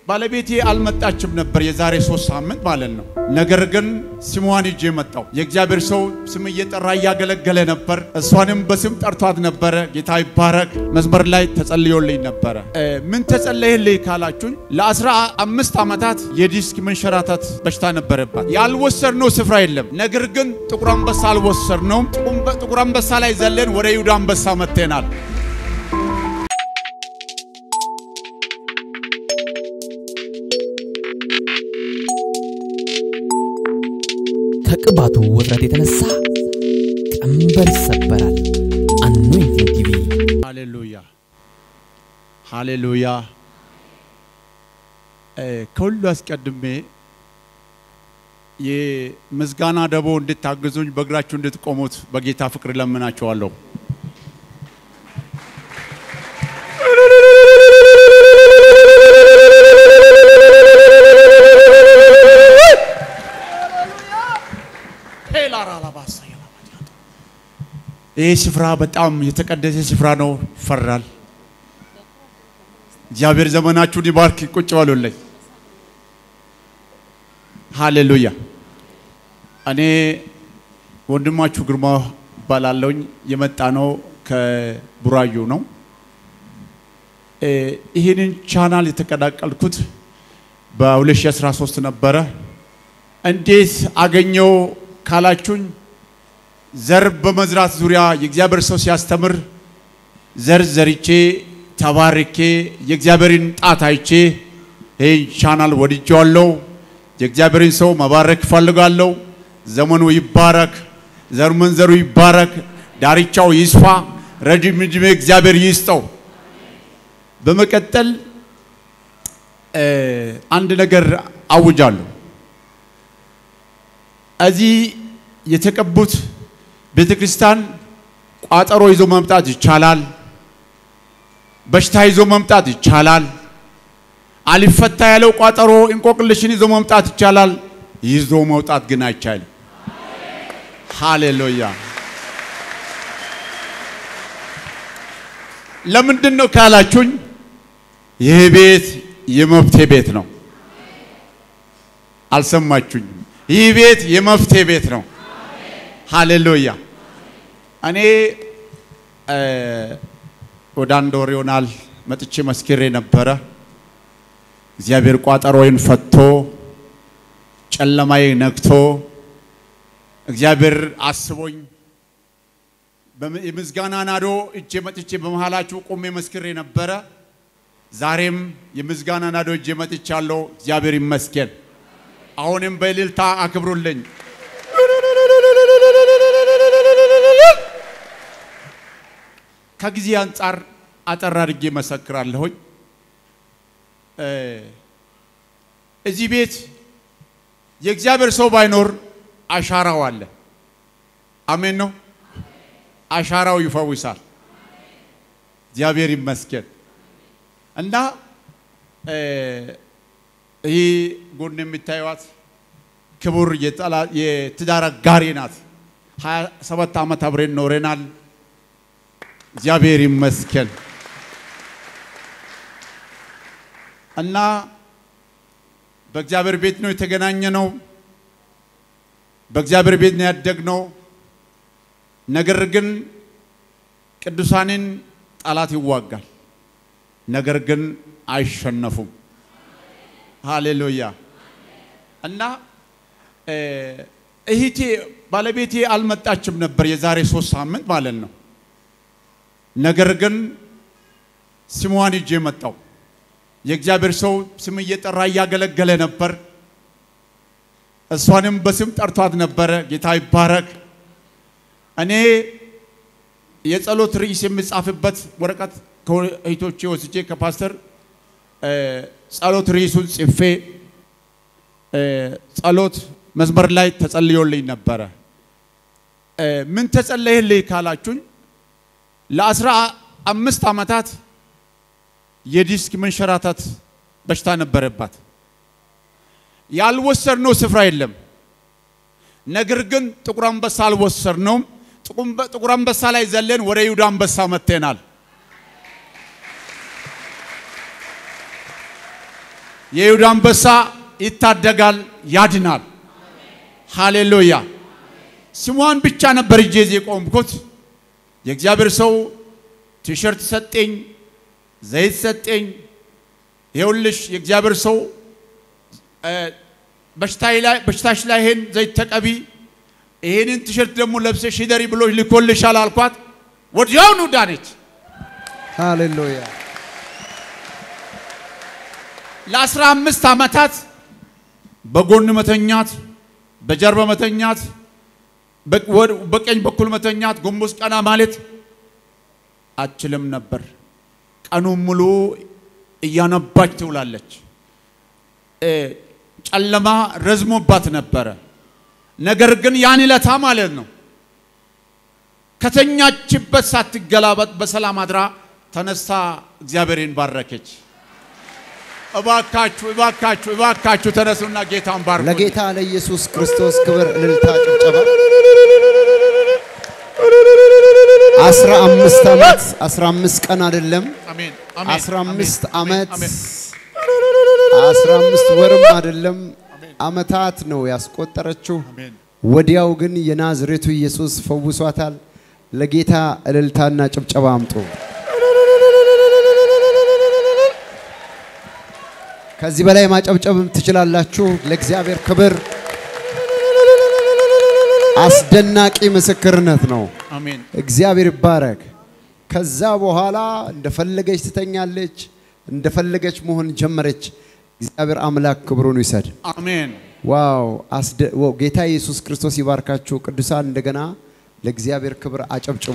ባለቤቴ አልመጣችም ነበር የዛሬ ሶስት ሳምንት ማለት ነው። ነገር ግን ስሟን ይዤ መጣው። የእግዚአብሔር ሰው ስም እየጠራ እያገለገለ ነበር። እሷንም በስም ጠርቷት ነበረ። ጌታ ይባረክ። መስመር ላይ ተጸልዮልኝ ነበረ። ምን ተጸለየልኝ ካላችሁኝ ለአስራ አምስት ዓመታት የዲስክ መንሸራተት በሽታ ነበረባት። ያልወሰድነው ስፍራ የለም። ነገር ግን ጥቁር አንበሳ አልወሰድነውም። ጥቁር አንበሳ ላይ ዘለን ወደ ይሁዳ አንበሳ መጥተናል። ከቅባቱ ውፍረት የተነሳ ቀንበር ይሰበራል። አኖይንቲንግ ቲቪ ሃሌሉያ ሃሌሉያ። ከሁሉ አስቀድሜ የምስጋና ደቦ እንድታግዙኝ በእግራችሁ እንድትቆሙት በጌታ ፍቅር ለምናችኋለሁ። ይህ ስፍራ በጣም የተቀደሰ ስፍራ ነው። ይፈራል። እግዚአብሔር ዘመናችሁን ይባርክ። ቁጭ በሉልኝ። ሃሌሉያ። እኔ ወንድማችሁ ግርማ እባላለሁኝ። የመጣ ነው ከቡራዩ ነው። ይህንን ቻናል የተቀላቀልኩት በ2013 ነበረ። እንዴት አገኘው ካላችሁኝ ዘር በመዝራት ዙሪያ የእግዚአብሔር ሰው ሲያስተምር ዘር ዘርቼ ተባርኬ የእግዚአብሔርን ጣት አይቼ ይህን ቻናል ወድጄዋለሁ። የእግዚአብሔርን ሰው መባረክ እፈልጋለሁ። ዘመኑ ይባረክ፣ ዘር መንዘሩ ይባረክ፣ ዳርቻው ይስፋ፣ ረጅም ዕድሜ እግዚአብሔር ይስጠው። በመቀጠል አንድ ነገር አውጃለሁ። እዚህ የተቀቡት ቤተ ክርስቲያን ቋጠሮ ይዞ መምጣት ይቻላል። በሽታ ይዞ መምጣት ይቻላል። አሊፈታ ያለው ቋጠሮ እንቆቅልሽን ይዞ መምጣት ይቻላል። ይዞ መውጣት ግን አይቻልም። ሃሌሉያ። ለምንድን ነው ካላችሁኝ፣ ይህ ቤት የመፍትሄ ቤት ነው። አልሰማችሁኝም? ይህ ቤት የመፍትሄ ቤት ነው። ሃሌሉያ። እኔ ወደ አንድ ወር ይሆናል መጥቼ መስክሬ ነበረ። እግዚአብሔር ቋጠሮዬን ፈቶ ጨለማዬ ነግቶ እግዚአብሔር አስቦኝ የምስጋና ናዶ እጄ መጥቼ በመሃላችሁ ቆሜ መስክሬ ነበረ። ዛሬም የምስጋና ናዶ እጄ መጥቻለሁ። እግዚአብሔር ይመስገን። አሁንም በእልልታ አክብሩልኝ። ከጊዜ አንጻር አጠር አድርጌ መሰክራለሁኝ። እዚህ ቤት የእግዚአብሔር ሰው ባይኖር አሻራው አለ። አሜን ነው። አሻራው ይፈውሳል። እግዚአብሔር ይመስገን እና ይህ ጎን የምታዩት ክቡር የትዳር አጋሬ ናት። ሀያ ሰባት ዓመት አብሬን ኖረናል። እግዚአብሔር ይመስገን እና በእግዚአብሔር ቤት ነው የተገናኘ ነው። በእግዚአብሔር ቤት ነው ያደግነው። ነገር ግን ቅዱሳንን ጠላት ይዋጋል፣ ነገር ግን አይሸነፉም። ሃሌሉያ እና እህቴ ባለቤቴ አልመጣችም ነበር የዛሬ ሶስት ሳምንት ማለት ነው። ነገር ግን ስሟን ይዤ መጣው። የእግዚአብሔር ሰው ስም እየጠራ እያገለገለ ነበር። እሷንም በስም ጠርቷት ነበረ። ጌታ ይባረክ። እኔ የጸሎት ርዕስ የሚጻፍበት ወረቀት ከእህቶቼ ወስጄ ከፓስተር ጸሎት ርዕሱን ጽፌ ጸሎት መስመር ላይ ተጸልዮልኝ ነበረ። ምን ተጸለየልኝ ካላችሁኝ ለአስራ አምስት ዓመታት የዲስክ መንሸራተት በሽታ ነበረባት። ያልወሰድነው ስፍራ የለም። ነገር ግን ጥቁር አንበሳ አልወሰድነውም። ጥቁር አንበሳ ላይ ዘለን ወደ ይሁዳ አንበሳ መጥተናል። የይሁዳ አንበሳ ይታደጋል፣ ያድናል። ሃሌሉያ። ስሟን ብቻ ነበር እጄ ይዤ የቆምኩት። የእግዚአብሔር ሰው ቲሸርት ሰጠኝ፣ ዘይት ሰጠኝ። ይኸውልሽ የእግዚአብሔር ሰው በሽታሽ ላይ ይሄን ዘይት ተቀቢ፣ ይሄንን ቲሸርት ደግሞ ለብሰሽ ሂደሪ ብሎ ልኮልሻል አልኳት። ወዲያውኑ ዳነች። ሃሌሉያ ለአስራ አምስት ዓመታት በጎን መተኛት፣ በጀርባ መተኛት፣ በቀኝ በኩል መተኛት፣ ጎንበስ ቀና ማለት አችልም ነበር። ቀኑን ሙሉ እያነባች ትውላለች። ጨለማ ረዝሞባት ነበረ። ነገር ግን ያን ዕለታ ማለት ነው ከተኛችበት ሳትገላበጥ በሰላም አድራ ተነስታ እግዚአብሔርን ባረከች። እባካችሁ እባካችሁ እባካችሁ ተነሱና ጌታን ባርኩ። ለጌታ ለኢየሱስ ክርስቶስ ክብር፣ እልልታ፣ ጭብጨባ። አስራ አምስት ዓመት አስራ አምስት ቀን አይደለም አሜን አስራ አምስት ዓመት አሜን። አስራ አምስት ወርም አይደለም ዓመታት ነው ያስቆጠረችው። አሜን። ወዲያው ግን የናዝሬቱ ኢየሱስ ፈውሷታል። ለጌታ እልልታና ጭብጨባ አምጡ። ከዚህ በላይ ማጨብጨብም ትችላላችሁ። ለእግዚአብሔር ክብር አስደናቂ ምስክርነት ነው። አሜን እግዚአብሔር ይባረክ። ከዛ በኋላ እንደፈለገች ትተኛለች፣ እንደፈለገች መሆን ጀመረች። እግዚአብሔር አምላክ ክብሩን ይውሰድ። አሜን። ዋው አስደ- ዋው! ጌታ ኢየሱስ ክርስቶስ ይባርካችሁ ቅዱሳን። እንደገና ለእግዚአብሔር ክብር አጨብጭቦ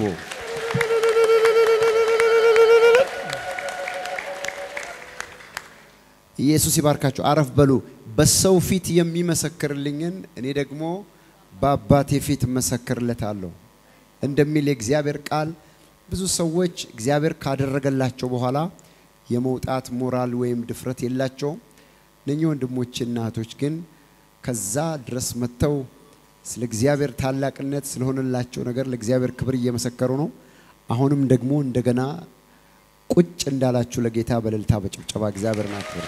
ኢየሱስ ይባርካችሁ። አረፍ በሉ። በሰው ፊት የሚመሰክርልኝን እኔ ደግሞ በአባቴ ፊት እመሰክርለታለሁ እንደሚል የእግዚአብሔር ቃል ብዙ ሰዎች እግዚአብሔር ካደረገላቸው በኋላ የመውጣት ሞራል ወይም ድፍረት የላቸውም። እነኚህ ወንድሞችና እህቶች ግን ከዛ ድረስ መጥተው ስለ እግዚአብሔር ታላቅነት ስለሆነላቸው ነገር ለእግዚአብሔር ክብር እየመሰከሩ ነው። አሁንም ደግሞ እንደገና ቁጭ እንዳላችሁ ለጌታ በእልልታ በጭብጨባ እግዚአብሔርን አክብሩ።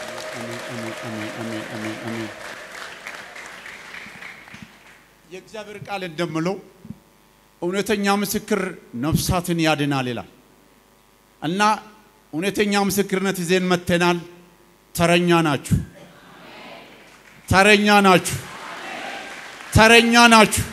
የእግዚአብሔር ቃል እንደምለው እውነተኛ ምስክር ነፍሳትን ያድናል ይላል እና እውነተኛ ምስክርነት ይዘን መጥተናል። ተረኛ ናችሁ፣ ተረኛ ናችሁ፣ ተረኛ ናችሁ።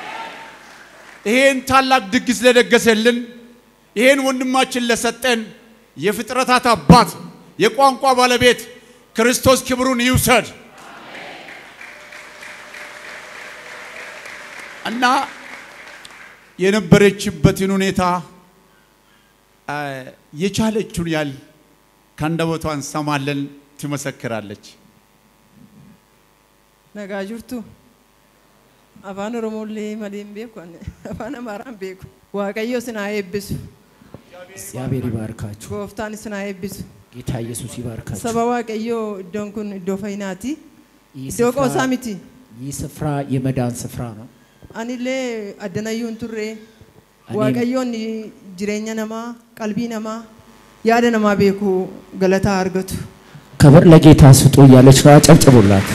ይሄን ታላቅ ድግስ ለደገሰልን ይሄን ወንድማችን ለሰጠን የፍጥረታት አባት የቋንቋ ባለቤት ክርስቶስ ክብሩን ይውሰድ እና የነበረችበትን ሁኔታ አ፣ የቻለችውን ያህል ከአንደበቷ እንሰማለን፣ ትመሰክራለች። Nagaa jirtu afaan Oromooillee malee hin beeku ani. afaan Amaaraan beeku. Waaqayyo isin haa eebbisu. እግዚአብሔር ይባርካችሁ። Gooftaan isin haa eebbisu. ጌታ ኢየሱስ ይባርካችሁ። Saba Waaqayyoo iddoon kun iddoo fayyinaati. ይህ Iddoo ስፍራ- qoosaa miti. ይህ ስፍራ የመዳን ስፍራ ነው። Anillee addanayyuu hin turre. Ani- Waaqayyoon jireenya namaa, qalbii namaa, yaada namaa beeku galataa argatu. ክብር ለጌታ ስጡ እያለች ነው። አጨብጭቡላት።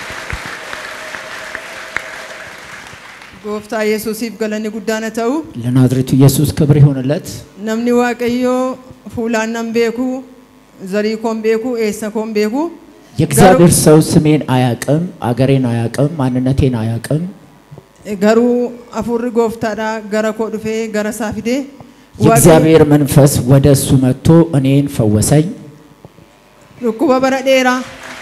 Gooftaa Yesuusiif galanni guddaan haa ta'u. ለናዝሬቱ ኢየሱስ ክብር ይሆንለት። Namni Waaqayyoo fuulaan nan beeku, zarii koon beeku, eessa koon beeku. የእግዚአብሔር ሰው ስሜን አያቅም፣ አገሬን አያቅም፣ ማንነቴን አያቅም። Garuu afurri gooftaadhaa gara koo dhufee gara isaa fidee የእግዚአብሔር መንፈስ ወደ እሱ መጥቶ እኔን ፈወሰኝ። dhukkuba bara dheeraa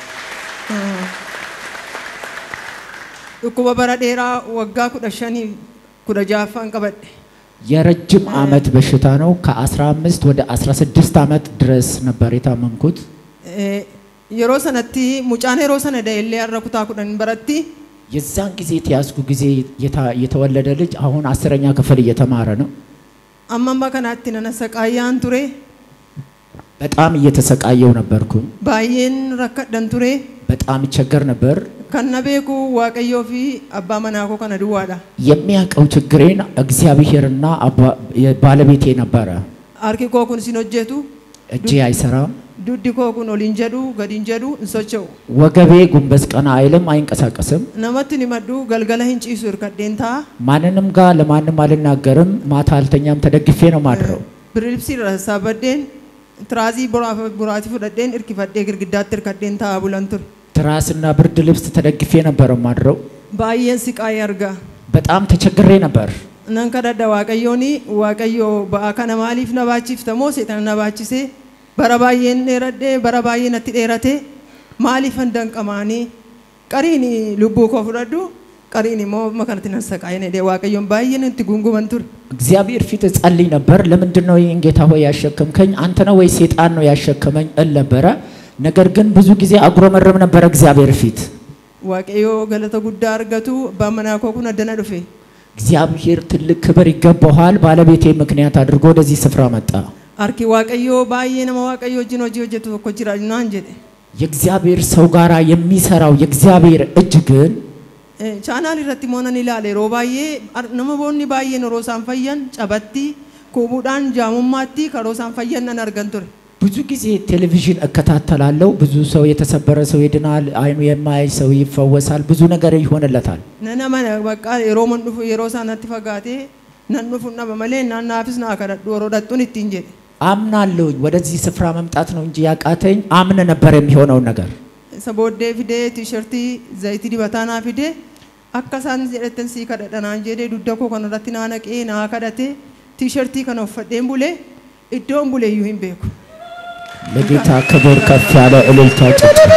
dhukkuba bara dheeraa waggaa kudha shanii kudha ja'affaan qabadhe. የረጅም ዓመት በሽታ ነው። ከ15 ወደ 16 ዓመት ድረስ ነበር የታመምኩት። Eh, Yeroo sanatti mucaan yeroo sana da'ellee har'a kutaa kudhan baratti የዛን ጊዜ የተያዝኩ ጊዜ የታ- የተወለደ ልጅ አሁን አስረኛ ክፍል እየተማረ ነው። amma amma kanaatti nana saqaayyaan ture በጣም እየተሰቃየው ነበርኩ። baay'een rakkadhan ture በጣም ይቸገር ነበር። kan na beeku waaqayyoo fi abbaa manaa koo kana duwwaadha. የሚያውቀው ችግሬን እግዚአብሔርና አባ- ባለቤቴ ነበረ። Harki koo kun isin hojjetu እጄ አይሰራም፣ duddi koo kun ol hin jedhu gad hin jedhu hin socho'u ወገቤ ጉንበስ ቀና አይልም፣ አይንቀሳቀስም። namatti hin himadhu galgala hin ciisu hirkadheen ta'a ማንንም ጋር ለማንም አልናገርም። ማታ አልተኛም፣ ተደግፌ ነው ማድረው። birilibsii irra sassaabbadheen tiraazii boraatii fudhadheen hirkifadhee girgiddaatti hirkadheen ta'a bulan ture ትራስና ብርድ ልብስ ተደግፌ ነበር ማድረው። baay'een siqaayee argaa በጣም ተቸግሬ ነበር። nan kadhadha waaqayyooni waaqayyo ba'aa kana maaliif na baachiftamoo seetana na baachisee bara baay'een dheeradhee bara baay'ee natti dheerate maaliif an danqamaanii qariin lubbuu koo fudhadhu qariin immoo makanatti nan saqaayeen jedhee waaqayyoon baay'een itti gunguman ture እግዚአብሔር ፊት እጸልይ ነበር። ለምንድን ነው ይህን ጌታ ሆይ ያሸከምከኝ? አንተ ነው ወይ ሴጣን ነው ያሸከመኝ እል ነበረ። ነገር ግን ብዙ ጊዜ አጉረመረም ነበረ እግዚአብሔር ፊት። waaqayyoo galata guddaa argatu abbaan manaa koo kun addana dhufe እግዚአብሔር ትልቅ ክብር ይገባዋል። ባለቤቴ ምክንያት አድርጎ ወደዚህ ስፍራ መጣ። harki waaqayyoo baay'ee nama waaqayyo wajjin hojii hojjetu tokko jira naan jedhe የእግዚአብሔር ሰው ጋር የሚሰራው የእግዚአብሔር እጅ ግን chaanaal irratti immoo nan ilaale yeroo baay'ee ar- namoonni baay'een yeroo isaan fayyan cabatti kubuudhaan jaamummaatti karoo isaan fayyan nan argan ture ብዙ ጊዜ ቴሌቪዥን እከታተላለሁ። ብዙ ሰው የተሰበረ ሰው ይድናል፣ አይኑ የማያይ ሰው ይፈወሳል፣ ብዙ ነገር ይሆንለታል። nana mana bakka yeroo man dhufu yeroo isaan natti fagaatee nan dhufu dhaba malee naan naafis naa kadhadhu yeroo dhattuun ittiin jedhe አምናለሁኝ። ወደዚህ ስፍራ መምጣት ነው እንጂ ያቃተኝ አምን ነበር የሚሆነውን ነገር isa booddee fidee tiishartii zayitii dibataa naa fidee akka isaan jedhatan sii kadhadha naan jedhee dugda koo kana irratti naa naqee naa kadhate tiishartii kana uffadheen bulee iddoon bulee iyyuu hin beeku. ለጌታ ክብር ከፍ ያለ እልልታ ጭብጨባ።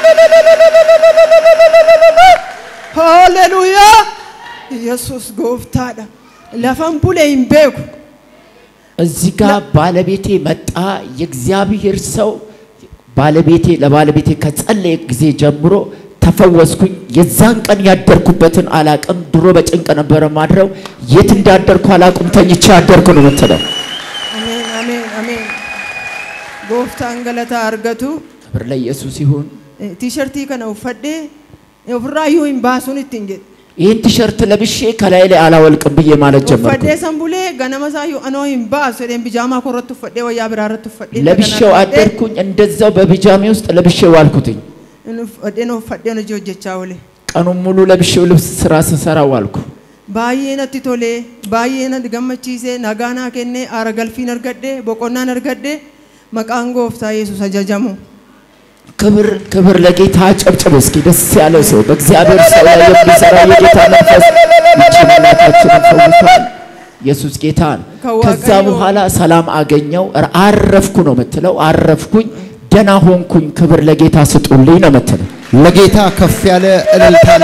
Haalleluuyaa! Yesuus gooftaadha. Lafan bulee hin beeku. እዚህ ጋር ባለቤቴ መጣ። የእግዚአብሔር ሰው ባለቤቴ ለባለቤቴ ከጸለየ ጊዜ ጀምሮ ተፈወስኩኝ። የዛን ቀን ያደርኩበትን አላቅም። ድሮ በጭንቅ ነበረ ማድረው። የት እንዳደርኩ አላቅም። ተኝቼ ያደርኩ ነው የምትለው። Ameen, ameen, ameen. Gooftaan galataa argatu ክብር ለኢየሱስ ይሁን። eh, tiishartii kana uffadhee ofirraa iyyuu hin baasuun ittiin jedhe. ይህን ቲሸርት ለብሼ ከላይ ላይ አላወልቅም ብዬ ማለት ጀመርኩ። Uffadhee san bulee ganama isaa iyyuu anoo hin baasu jedheen bijaamaa koo irratti uffadhee wayyaa biraa irratti uffadhee ለብሼው አደርኩኝ። እንደዛው በቢጃሜ ውስጥ ለብሼው ዋልኩትኝ። uffadheen uffadheen hojii hojjechaa oole. ቀኑን ሙሉ ለብሼው ልብስ ስራ ስሰራ ዋልኩ። Baay'ee natti tolee baay'ee natti gammachiisee nagaa naa kennee aara galfiin argadhee boqonnaan argadhee maqaan gooftaa yesus ajajamu. ክብር ክብር ለጌታ ጨብጭብ እስኪ ደስ ያለው ሰው በእግዚአብሔር ሰው ላይ የሚሰራ የጌታ መንፈስ ይችን እናታችንን ፈውሷል። ኢየሱስ ጌታ ነው። ከዋቀዮ- ከዛ በኋላ ሰላም አገኘው። ር- አረፍኩ ነው የምትለው። አረፍኩኝ፣ ደና ሆንኩኝ። ክብር ለጌታ ስጡልኝ ነው የምትለው። ለጌታ ከፍ ያለ እልልታና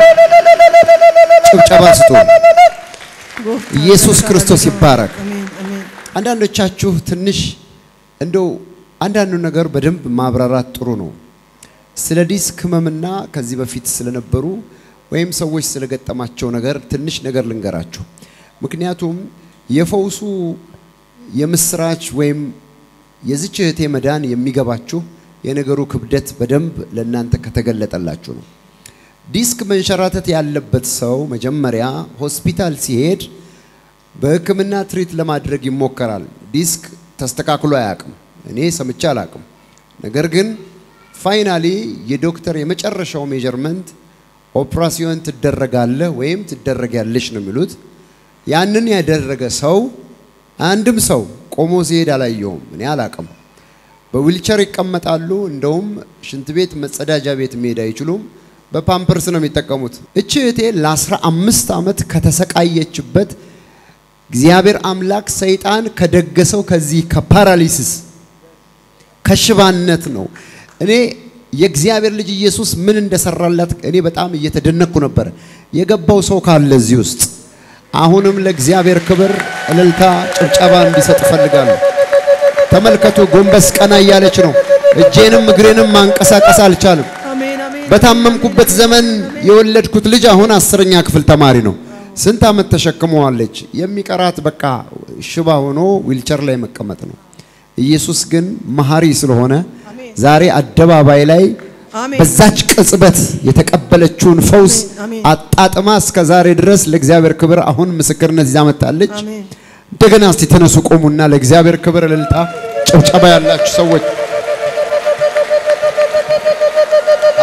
ጭብጨባ ስጡ። Gooftaan ኢየሱስ galataa ክርስቶስ argatu. ይባረክ። Ameen, ameen. አንዳንዶቻችሁ ትንሽ እንደው አንዳንዱ ነገር በደንብ ማብራራት ጥሩ ነው። ስለ ዲስክ ህመምና ከዚህ በፊት ስለነበሩ ወይም ሰዎች ስለገጠማቸው ነገር ትንሽ ነገር ልንገራችሁ። ምክንያቱም የፈውሱ የምስራች ወይም የዚች እህቴ መዳን የሚገባችሁ የነገሩ ክብደት በደንብ ለእናንተ ከተገለጠላችሁ ነው። ዲስክ መንሸራተት ያለበት ሰው መጀመሪያ ሆስፒታል ሲሄድ በሕክምና ትሪት ለማድረግ ይሞከራል። ዲስክ ተስተካክሎ አያውቅም። እኔ ሰምቼ አላውቅም። ነገር ግን ፋይናሊ የዶክተር የመጨረሻው ሜጀርመንት ኦፕራሲዮን ትደረጋለህ ወይም ትደረጊያለሽ ነው የሚሉት። ያንን ያደረገ ሰው አንድም ሰው ቆሞ ሲሄድ አላየውም። እኔ አላውቅም። በዊልቸር ይቀመጣሉ። እንደውም ሽንት ቤት፣ መጸዳጃ ቤት መሄድ አይችሉም። በፓምፐርስ ነው የሚጠቀሙት። እቺ እህቴ ለ15 ዓመት ከተሰቃየችበት እግዚአብሔር አምላክ ሰይጣን ከደገሰው ከዚህ ከፓራሊሲስ ከሽባነት ነው። እኔ የእግዚአብሔር ልጅ ኢየሱስ ምን እንደሰራላት እኔ በጣም እየተደነቅኩ ነበረ። የገባው ሰው ካለ እዚህ ውስጥ አሁንም ለእግዚአብሔር ክብር እልልታ፣ ጭብጨባ እንዲሰጥ እፈልጋለሁ። ተመልከቱ፣ ጎንበስ ቀና እያለች ነው። እጄንም እግሬንም ማንቀሳቀስ አልቻልም። አሜን አሜን። በታመምኩበት ዘመን የወለድኩት ልጅ አሁን አስረኛ ክፍል ተማሪ ነው። ስንት ዓመት ተሸክመዋለች። የሚቀራት በቃ ሽባ ሆኖ ዊልቸር ላይ መቀመጥ ነው። ኢየሱስ ግን መሐሪ ስለሆነ ዛሬ አደባባይ ላይ አሜን። በዛች ቅጽበት የተቀበለችውን ፈውስ አሜን፣ አሜን። አጣጥማ እስከ ዛሬ ድረስ ለእግዚአብሔር ክብር አሁን ምስክርነት ይዛ መጥታለች። አሜን። እንደገና እስቲ ተነሱ ቆሙና ለእግዚአብሔር ክብር እልልታ ጭብጨባ ያላችሁ ሰዎች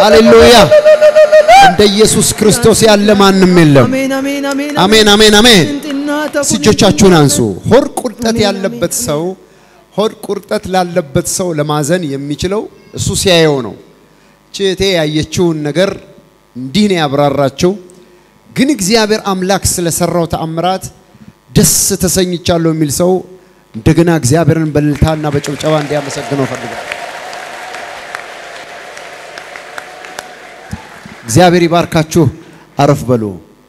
ሃሌሉያ! እንደ ኢየሱስ ክርስቶስ ያለ ማንም የለም። አሜን አሜን አሜን አሜን አሜን አሜን። ጥንጥናተ እስቲ እጆቻችሁን አንሱ። ሆድ ቁርጠት ያለበት ሰው ሆድ ቁርጠት ላለበት ሰው ለማዘን የሚችለው እሱ ሲያየው ነው። ችቴ ያየችውን ነገር እንዲህ ነው ያብራራችው። ግን እግዚአብሔር አምላክ ስለሰራው ተአምራት ደስ ተሰኝቻለሁ የሚል ሰው እንደገና እግዚአብሔርን በእልልታና በጭብጨባ እንዲያመሰግነው ፈልጋል። እግዚአብሔር ይባርካችሁ። አረፍ በሉ።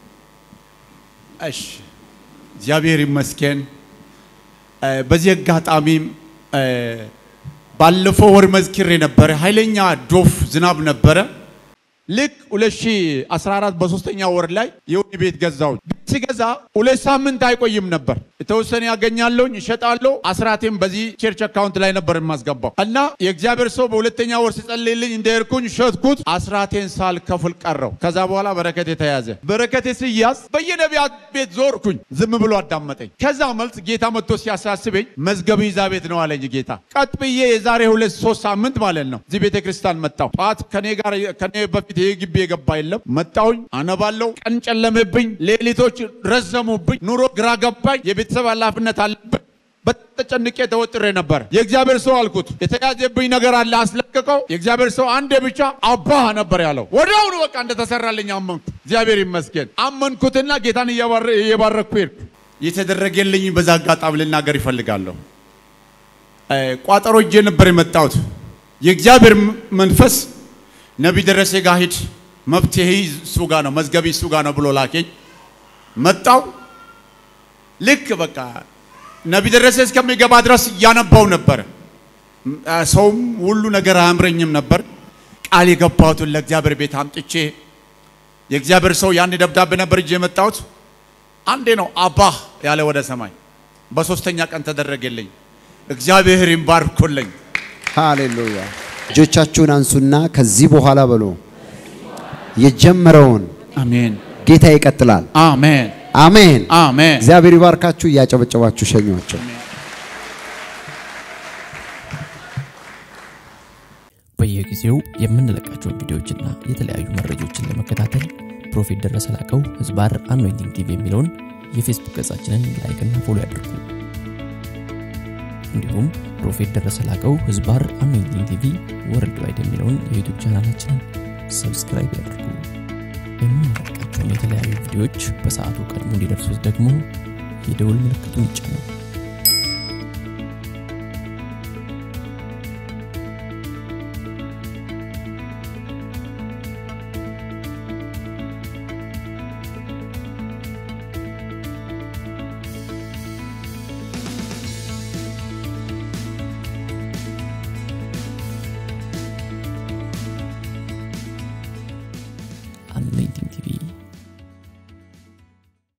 እሺ እግዚአብሔር ይመስገን። እ፣ በዚህ አጋጣሚም እ፣ ባለፈው ወር መዝክሬ ነበረ። ኃይለኛ ዶፍ ዝናብ ነበረ። ልክ 2014 በሶስተኛ ወር ላይ የወህኒ ቤት ገዛው። ሲገዛ ሁለት ሳምንት አይቆይም ነበር። የተወሰነ ያገኛለሁኝ እሸጣለሁ። አስራቴም በዚህ ቸርች አካውንት ላይ ነበር የማስገባው እና የእግዚአብሔር ሰው በሁለተኛ ወር ሲጸልይልኝ እንደሄድኩኝ ሸጥኩት። አስራቴን ሳልከፍል ቀረው። ከዛ በኋላ በረከቴ ተያዘ። በረከቴ ሲያዝ በየነቢያት ቤት ዞርኩኝ። ዝም ብሎ አዳመጠኝ። ከዛ መልስ ጌታ መጥቶ ሲያሳስበኝ መዝገብ ይዛ ቤት ነው አለኝ ጌታ። ቀጥ ብዬ የዛሬ ሁለት ሶስት ሳምንት ማለት ነው እዚህ ቤተ ክርስቲያን መጣሁ። ጠዋት ከኔ ጋር ከኔ በፊት ይሄ ግቢ የገባ የለም። መጣሁኝ፣ አነባለሁ። ቀን ጨለመብኝ፣ ሌሊቶች ረዘሙብኝ፣ ኑሮ ግራ ገባኝ። የቤተሰብ ኃላፊነት አለብኝ። በተጨንቄ ተወጥሬ ነበር። የእግዚአብሔር ሰው አልኩት፣ የተያዘብኝ ነገር አለ አስለቅቀው። የእግዚአብሔር ሰው አንዴ ብቻ አባህ ነበር ያለው። ወዲያውኑ በቃ እንደተሰራልኝ አመንኩ። እግዚአብሔር ይመስገን። አመንኩትና ጌታን እየባረ- እየባረኩ ሄድኩ። የተደረገልኝ በዛ አጋጣሚ ልናገር ይፈልጋለሁ። እ፣ ቋጠሮ እጄ ነበር የመጣሁት። የእግዚአብሔር ም- መንፈስ ነቢይ ደረሴ ጋር ሂድ፣ መፍትሄ እሱ ጋር ነው፣ መዝገቢ እሱ ጋር ነው ብሎ ላከኝ። መጣው ልክ በቃ ነቢይ ደረሰ እስከሚገባ ድረስ እያነባው ነበር። ም- አ፣ ሰውም ሁሉ ነገር አያምረኝም ነበር። ቃል የገባሁትን ለእግዚአብሔር ቤት አምጥቼ የእግዚአብሔር ሰው ያን ደብዳቤ ነበር እጄ የመጣሁት። አንዴ ነው አባህ ያለ ወደ ሰማይ። በሶስተኛ ቀን ተደረገልኝ። እግዚአብሔር ይባርኩልኝ። ሃሌሉያ። እጆቻችሁን አንሱና ከዚህ በኋላ በሉ የጀመረውን አሜን ጌታ ይቀጥላል። አሜን አሜን። አሜን። እግዚአብሔር ይባርካችሁ። እያጨበጨባችሁ ሸኟቸው። በየጊዜው የምንለቃቸውን ቪዲዮዎችና የተለያዩ መረጃዎችን ለመከታተል ፕሮፌት ደረሰ ላቀው ህዝባር አኖይንቲንግ ቲቪ የሚለውን የፌስቡክ ገጻችንን ላይክና ፎሎ ያድርጉ። እንዲሁም ፕሮፌት ደረሰ ላቀው ህዝባር አኖይንቲንግ ቲቪ ወርልድ ዋይድ የሚለውን የዩቱብ ቻናላችንን ሰብስክራይብ ያድርጉ። የምንለቃቸውን የተለያዩ ቪዲዮዎች በሰዓቱ ቀድሞ እንዲደርሱት ደግሞ የደውል ምልክቱን ይጫኑ።